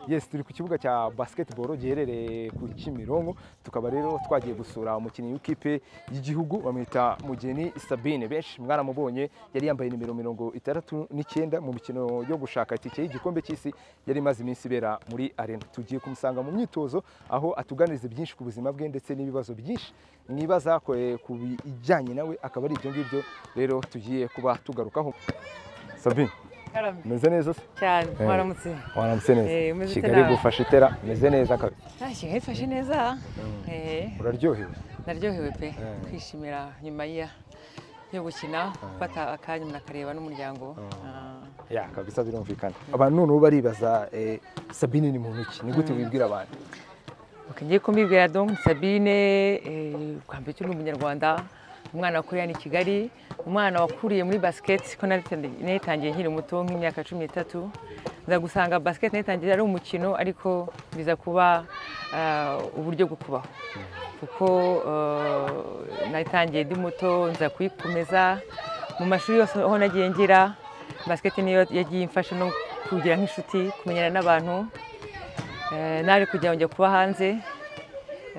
yes turi ku kibuga cya basketball giherereye ku Kimironko tukaba rero twagiye gusura umukinnyi w'ikipe y'igihugu bamwita Mugeni Sabine benshi mwaramubonye yari yambaye nimero mirongo itandatu n'icyenda mu mikino yo gushaka itike y'igikombe cy'isi yari imaze iminsi ibera muri arena tugiye kumusanga mu myitozo aho atuganiriza byinshi ku buzima bwe ndetse n'ibibazo byinshi mwibaza ku ku bijyanye nawe akaba ari ibyo ngibyo rero tugiye kuba tugarukaho Sabine Karame. meze neza se cyane Eh. mwaramutse waramutse Eh, neza umeze ute kigali nawe? igufasha itera meze neza kabisa Ah, kigali ifashe neza Eh, uraryohewe naryohewe pe Eh. kwishimira nyuma ya- yo gukina gufata akanya umuntu akareba n'umuryango Ah, ya kabisa birumvikana abantu noneho baribaza eh, sabine ni muntu ki ni gute wibwira abantu ok, ngiye kumbibwira donc sabine eh, bwa mbere cyo ni umunyarwanda umwana wakuriye hano i kigali umwana wakuriye muri basket ko nayitangiye nkiri muto nk'imyaka cumi n'itatu nza gusanga basket nayitangiye ari umukino ariko biza kuba ah, uburyo bwo kubaho kuko eh, nayitangiye ndi muto nza kuyikomeza mu mashuri yose aho nagiye ngira basket niyo yagiye imfasha no kugira nk'inshuti kumenyana n'abantu Eh, naje kugira ngo njya kuba hanze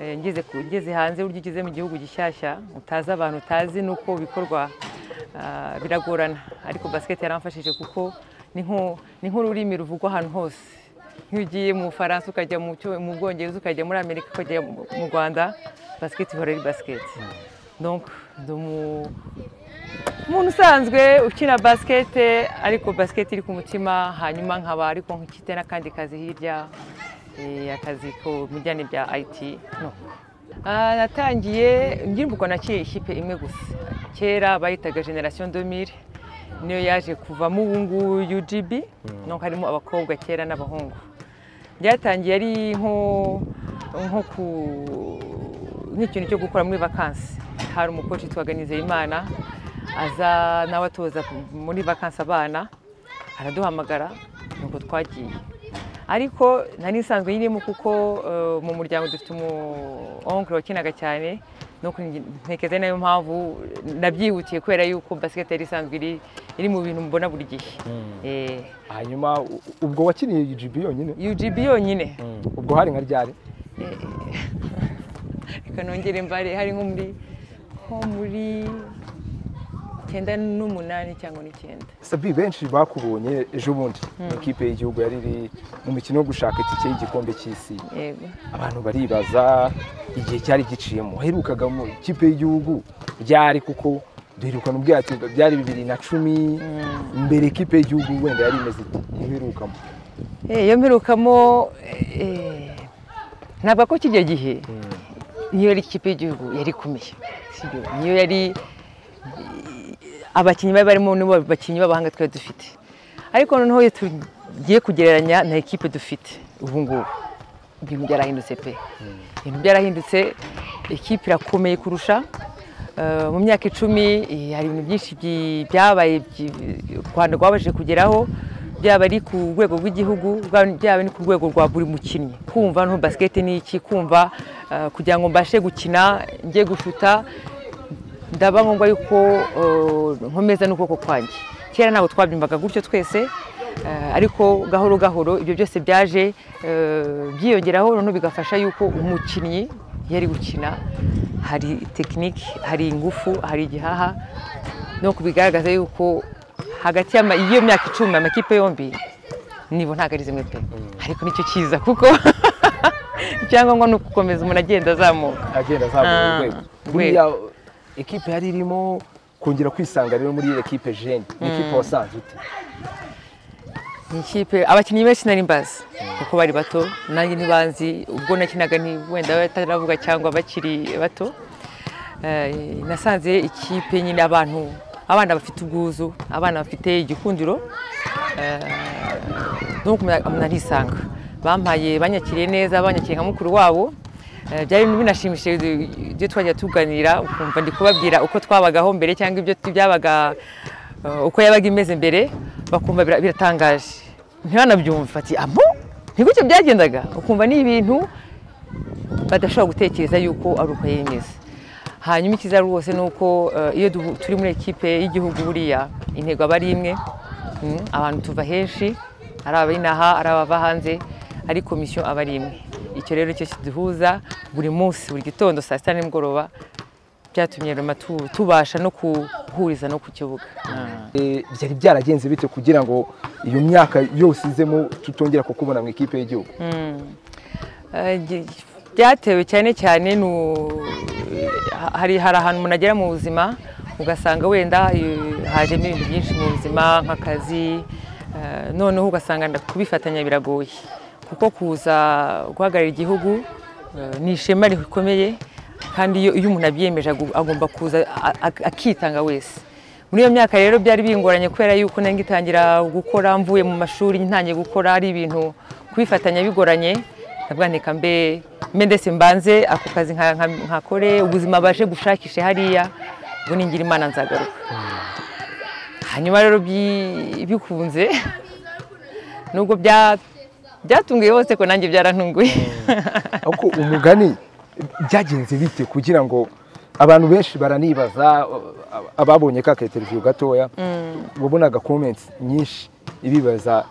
Eh, ngeze ku- ngeze hanze burya ugeze mu gihugu gishyashya utazi abantu utazi nuko bikorwa ah, biragorana ariko basket yaramfashije kuko ni nko- ni nk'ururimi ruvugwa ahantu hose nk'iyo ugiye mu bufaransa ukajya mu cyo- mu bwongereza ukajya muri amerika ukajya mu mu rwanda basket ihora ari basket donc ndi umu- umuntu usanzwe ukina basket ariko basket iri ku mutima hanyuma nkaba ariko nkifite n'akandi kazi hirya eh, akazi ko mu bijyanye bya IT no Ah, natangiye ngirimbuko naciye ikipe imwe gusa kera bayitaga generation 2000 niyo yaje kuvamo ubu nguyu UGB no harimo abakobwa kera n'abahungu byatangiye ari nko nko ku nk'ikintu cyo gukora muri vakansi hari umukoci witwaga Nizeyimana aza nawe atoza muri vakansi abana araduhamagara nuko twagiye ariko nari nsanzwe nyirimo kuko eh, mu muryango dufite umu onkuru wakinaga cyane nuko nge- ntekereza nayo mpamvu nabyihutiye kubera yuko basiketi yari isanzwe iri- iri mu bintu mbona buri gihe Eh, hanyuma u- ubwo wakiniye UGB yonyine UGB yonyine ubwo hari nka ryari reka nongere mbare hari nko muri nko muri icyenda n'umunani cyangwa n'icyenda sabi benshi bakubonye ejo bundi mu ikipe y'igihugu yari iri mu mikino yo gushaka itike y'igikombe cy'isi yego abantu baribaza igihe cyari giciyemo waherukaga mu ikipe y'igihugu ryari kuko duherukana ubwato byari bibiri na cumi mbere ikipe y'igihugu wenda yari imeze ite iherukamo Eh, iyo mperukamo eh, ntabwo ko kijya gihe niyo yari ikipe y'igihugu yari ikomeye sibyo niyo yari abakinnyi bari barimo nibo bakinnyi b'abahanga twari dufite ariko noneho iyo tugiye kugereranya na ekipe dufite ubu ngubu ibintu byarahindutse pe ibintu byarahindutse ekipe irakomeye kurusha Eh, mu myaka icumi eh, hari ibintu byinshi byi- byabaye byi- u rwanda rwabashije kugeraho byaba ari ku rwego rw'igihugu bwa- byaba ni ku rwego rwa buri mukinnyi kumva no basket ni iki kumva eh, kugira ngo mbashe gukina njye gushuta ndaba ngombwa yuko eh, nkomeza n'ukuboko kwanjye kera ntabwo twabyumvaga gutyo twese eh, ariko gahoro gahoro ibyo byose byaje eh, byiyongeraho noneho bigafasha yuko umukinnyi iyo ari gukina hari tekinike hari ingufu hari igihaha no kubigaragaza yuko hagati y'ama- y'iyo myaka icumi amakipe yombi nibo ntabwo ari zimwe pe ariko nicyo cyiza kuko icyangombwa ni ugukomeza umuntu agenda azamuka agenda azamura Ah, urwego urwego. buriya ekipe yari irimo kongera kwisanga rero muri iyo ekipe jeni ni ekipe wasanze ute Ni ikipe abakinnyi benshi nari mbazi kuko bari bato nanjye ntibanzi ubwo nakinaga nti wenda bataravuga cyangwa bakiri bato Eh, nasanze ikipe nyine abantu abana bafite ubwuzu abana bafite igikundiro nuko umuntu arisanga bampaye banyakiriye neza banyakiriye nka mukuru wabo Eh, byari binashimishije ibyo twajya tuganira ukumva ndi kubabwira uko twabagaho mbere cyangwa ibyo tu- byabaga eh, uko yabaga imeze mbere bakumva bira- biratangaje ntibanabyumva ati amu ntigutyo byagendaga ukumva ni ibintu badashobora gutekereza yuko ari uko yari imeze hanyuma ikiza rwose ni uko eh, iyo duhu- turi muri ekipe y'igihugu buriya intego aba ari imwe Mm, abantu tuva henshi ari abinaha ari abava hanze ariko misiyo aba ari imwe icyo rero nicyo kiduhuza buri munsi buri gitondo saa sita nimugoroba byatumye roma tu- tubasha no guhuriza no ku kibuga Ah. Eh, byari byaragenze bite kugira ngo iyo myaka yose izemo tutongera kukubona mu ikipe y'igihugu Eh, ge- byatewe cyane cyane nu- ha- hari hari ahantu umuntu agera mu buzima ugasanga wenda eh, hajemo ibintu byinshi mu buzima nk'akazi eh, noneho ugasanga nda- kubifatanya biragoye kuko kuza guhagararira igihugu eh, ni ishema rikomeye kandi iyo iyo umuntu abyiyemeje agu- agomba kuza a- a- akitanga wese muri iyo myaka rero byari bingoranye kubera yuko nange ngitangira gukora mvuye mu mashuri ntangiye gukora ari ibintu kubifatanya bigoranye ndavuga nti reka mbe mbe ndetse mbanze ako kazi nka- nka- nkakore ubuzima baje gushakishe hariya ubwo ningira imana nzagaruka hanyuma rero bi- bikunze nubwo bya- byatunguye bose ko nanjye byarantunguye ariko umugani byagenze bite kugira ngo abantu benshi baranibaza ab- ababonye ka keteriviyo gatoya wabonaga komenti nyinshi ibibaza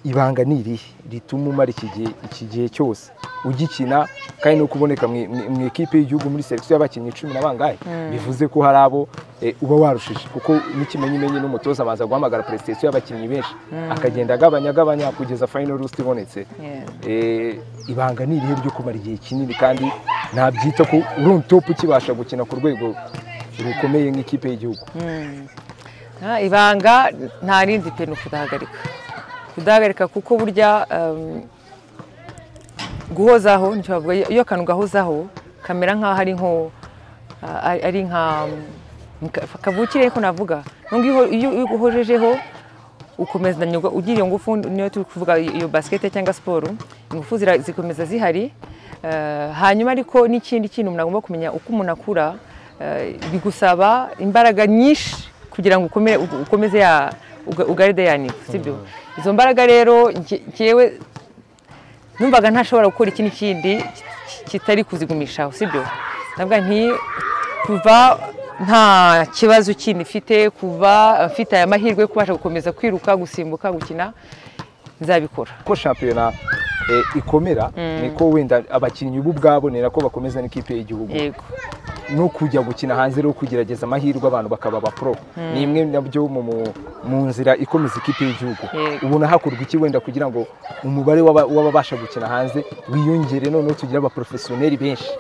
ibanga ni irihe rituma umara iki gihe iki gihe cyose ugikina kandi no kuboneka mu mu- mu ikipe y'igihugu muri selekisiyo y'abakinnyi cumi na bangahe bivuze ko hari abo eh, uba warushije kuko n'ikimenyimenyi n'umutoza abanza guhamagara prestasiyo y'abakinnyi benshi akagenda agabanya agabanya kugeza final rusita ibonetse Yeah. Eh, ibanga ni irihe ryo kumara igihe kinini kandi nabyita ko uri on top ukibasha gukina ku rwego rukomeye nk'ikipe y'igihugu Ah, ibanga nta rindi pe ni ukudahagarika kudahagarika kuko burya em, guhozaho nicyo bavuga iyo- iyo akantu ugahozaho kamera nk'aho ari nko ah, ari- ari nka mm, ka- kavukire ko navuga nubwo iyo- iyo iyo uhojejeho ukomeza nyirwa- ugira iyo ngufu niyo turi kuvuga iyo basikete cyangwa siporo ingufu zira- zikomeza zihari Eh, hanyuma ariko n'ikindi kintu umuntu agomba kumenya uko umuntu akura eh, bigusaba imbaraga nyinshi kugira ngo ukomere- u- ukomeze ya uga- ugaride ya nivo sibyo izo mbaraga rero nge- ngewe numvaga ntashobora gukora iki n'ikindi ki- ki- kitari kuzigumishaho sibyo ndavuga nti kuva nta kibazo kindi mfite kuva eh, mfite aya mahirwe yo kubasha gukomeza kwiruka gusimbuka gukina nzabikora uko shampiyona eh, ikomera niko wenda abakinnyi bo ubwabo ni nako bakomeza n'ikipe y'igihugu yego no kujya gukina hanze no kugerageza amahirwe abantu bakaba abapro ni imwe nabyo mu, mu, mu nzira ikomeza ikipe y'igihugu Yego. ubona hakorwa iki wenda kugira ngo umubare w'aba- w'ababasha gukina hanze wiyongere noneho tugire abaporofesiyoneri benshi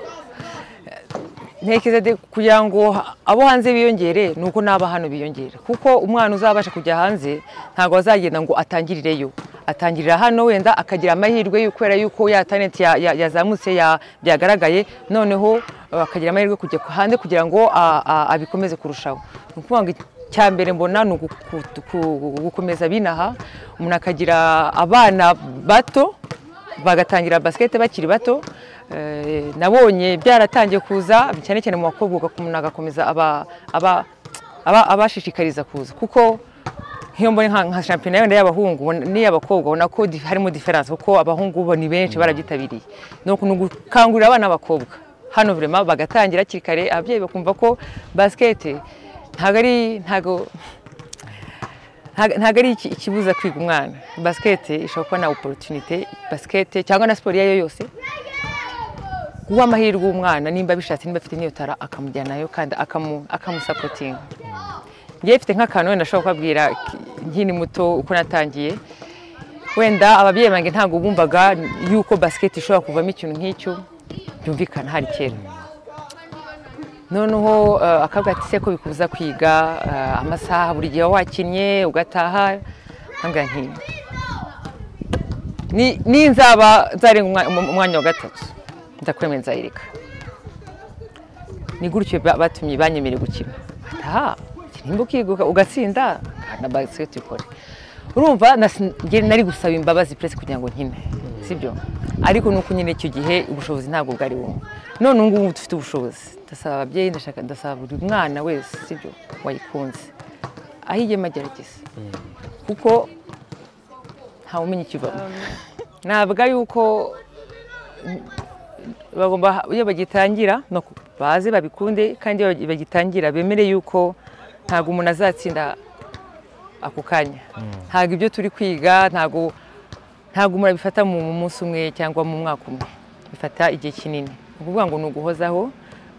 ntekereza de- kugira ngo abo hanze biyongere ni uko n'aba hano biyongere kuko umwana uzabasha kujya hanze ntabwo azagenda ngo atangirireyo atangirira hano wenda akagira amahirwe yo- kubera yuko ya talenti ya- ya- yazamutse ya- byagaragaye noneho eh, akagira amahirwe yo kujya ku- hanze kugira ngo a- a- abikomeze kurushaho ni ukuvuga ngo icya mbere mbona ni ugu- ku- ku- gukomeza binaha umuntu akagira abana bato bagatangira basikete bakiri bato Eh, nabonye byaratangiye kuza cyane cyane mu bakobwa ugakomeza- umuntu agakomeza aba- aba- aba- abashishikariza kuza kuko nk'iyo mbonye nka nka shampiyona wenda y'abahungu ubona- n'iy'abakobwa ubona ko di- harimo diferanse kuko abahungu bo ni benshi barabyitabiriye ni uku- ni ugukangurira abana b'abakobba hano vraiment bagatangira hakiri kare ababyeyi bakumva ko basikete ntabwo ari ntabwo ntago ntago ari iki- ikibuza kwiga umwana basikete ishobora kuba na oporutunite basikete cyangwa na siporo iyo ari yo yose guha amahirwe umwana nimba bishatse nimba afite n'iyo tara akamujyanayo kandi akamu- akamusapotinga ngewe mfite nk'akantu wenda nashobora kubabwira ki- nkiri muto uko natangiye wenda ababyeyi banjye ntabwo bumvaga yuko basikete ishobora kuvamo ikintu nk'icyo byumvikana hari kera noneho eh, akavuga ati se ko bikubuza kwiga eh, amasaha buri gihe waba wakinnye ugataha nkambwira nti "Ni- ninzaba nzarenga umwa- umu- umwanya wa gatatu ndakwemera nzayireka ni gutyo ba- batumye banyemereye gukina aha nimba ukiga uga- ugatsinda na basiketi ukore urumva nasi- njye nari gusaba imbabazi puresi kugira ngo nkine sibyo ariko ni uko nyine icyo gihe ubushobozi ntabwo bwari bumwe none ubu ngubu dufite ubushobozi ndasaba ababyeyi ndashaka ndasaba buri mwana wese sibyo wayikunze aho igema agerageza kuko ntawe umenya ikivamo ntabwo ari uko bagomba iyo bagitangira no ku- baze babikunde kandi iyo bagitangira bemere yuko ntabwo umuntu azatsinda ako kanya ntabwo ibyo turi kwiga ntabwo ntabwo umuntu abifata mu mu munsi umwe cyangwa mu mwaka umwe bifata igihe kinini ni ukuvuga ngo ni uguhozaho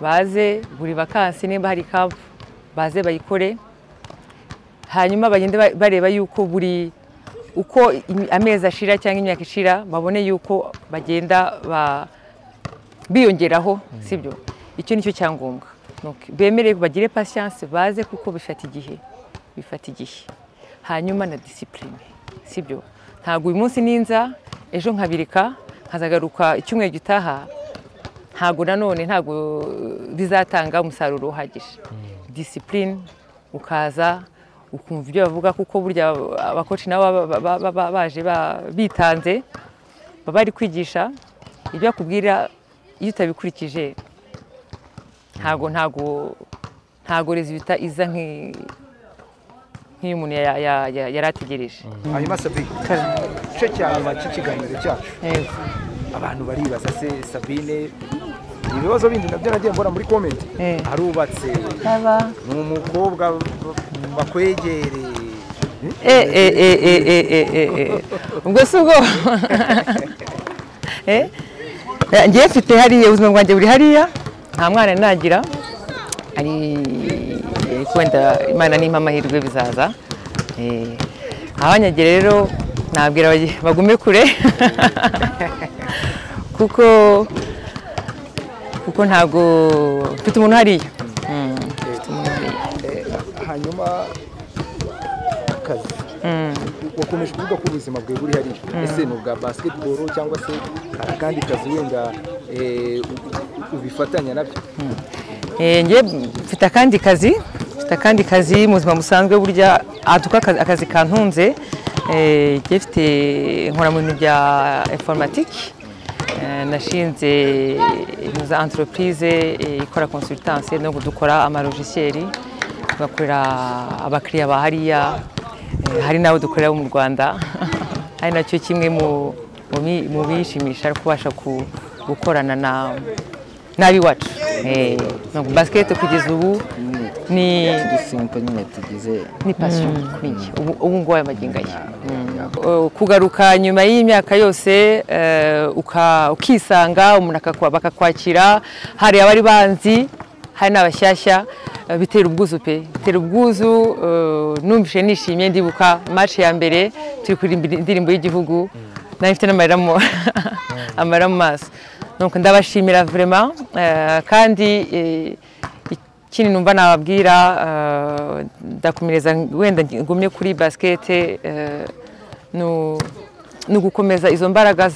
baze buri vakansi nimba hari kampu baze bayikore hanyuma bagende ba- bareba yuko buri uko imi- amezi ashira cyangwa imyaka ishira babone yuko bagenda ba biyongeraho sibyo icyo nicyo cyangombwa Donc, bemere bagire patience baze kuko bifata igihe bifata igihe hanyuma na discipline sibyo ntabwo uyu munsi ninza ejo nkabirika nkazagaruka icyumweru gitaha ntabwo nanone ntabwo bizatanga umusaruro uhagije discipline ukaza ukumva ibyo bavuga kuko burya abakoci nabo baba- baba- baba baje ba- bitanze baba bari kwigisha ibyo bakubwira iyo utabikurikije ntago ntago ntago resultat iza nki- nk'iyo umuntu ya- ya- ya- yari ategereje hanyuma sabine igice cyaba cy'ikiganiro cyacu Yego. abantu baribaza se sabine ibibazo bindi nabyo nagiye mbona muri komenti Eh. arubatse ni umukobwa bakwegereye Eh, eh, eh, eh, eh, eh, eh, eh. ubwo si ubwo Eh, ngewe mfite hariya ubuzima bwanjye buri hariya nta mwana nagira ari wenda imana nimpa amahirwe bizaza Eh, abanyagira rero nabwira bagi- bagume kure kuko kuko ntabwo mfite umuntu hariya Mm, mfite umuntu hariya hanyuma akazi wakomeje kuvuga ko ubuzima bwawe buri hariya ese ni ubwa basiketiboro cyangwa se hari akandi kazi wenda eh, u- u- ubifatanya nabyo Eh, nge mfite akandi kazi mfite akandi kazi mu buzima busanzwe burya aduka akazi kantunze Eh, nge mfite nkora mu bintu bya informatike Eh, nashinze ibintu za entreprise eh, ikora consultance no dukora amalogicieli tugakorera abakiriya ba hariya Eh, hari n'abo dukorera mu rwanda ari nacyo kimwe mu mu bi- mu bishimisha ari kubasha ku- gukorana na n'ab'iwacu Eh, donc basket kugeza ubu ni dusimpo nyine tugize ni passion kuri njye ubu ubu ngubu aya magingo aya Eh, kugaruka nyuma y'imyaka yose eh, uka- ukisanga umuntu akakwa- bakakwakira hari abari banzi hari n'abashyashya eh, bitera ubwuzu pe bitera ubwuzu eh, numvise nishimye ndibuka match ya mbere turi kuririmba indirimbo y'Igihugu nari mfite n'amarira mu amarira mu maso Donc, ndabashimira vraiment eh, kandi eh, ikindi numva nababwira eh, ndakomereza wenda ngumye kuri basket eh, ni u- ni ugukomeza izo mbaraga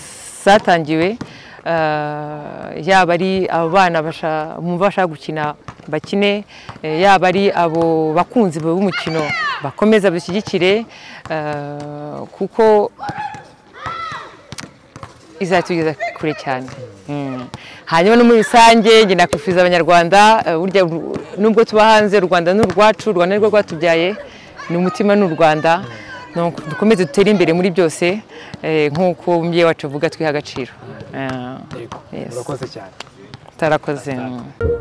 zatangiwe eh, yaba ari abo bana basha- bumva bashaka gukina bakine eh, yaba ari abo bakunzi b'umukino bakomeza bashyigikire eh, kuko izatugeza kure cyane Mm. hanyuma no muri rusange njye nakwifuriza abanyarwanda eh, burya ru- nubwo tuba hanze u rwanda ni urwacu u rwanda ni rwo rwatubyaye ni umutima ni u rwanda Donc, dukomeze dutere imbere muri byose eh, nk'uko umubyeyi wacu avuga twiha agaciro Eh, yes. murakoze cyane utarakoze mm.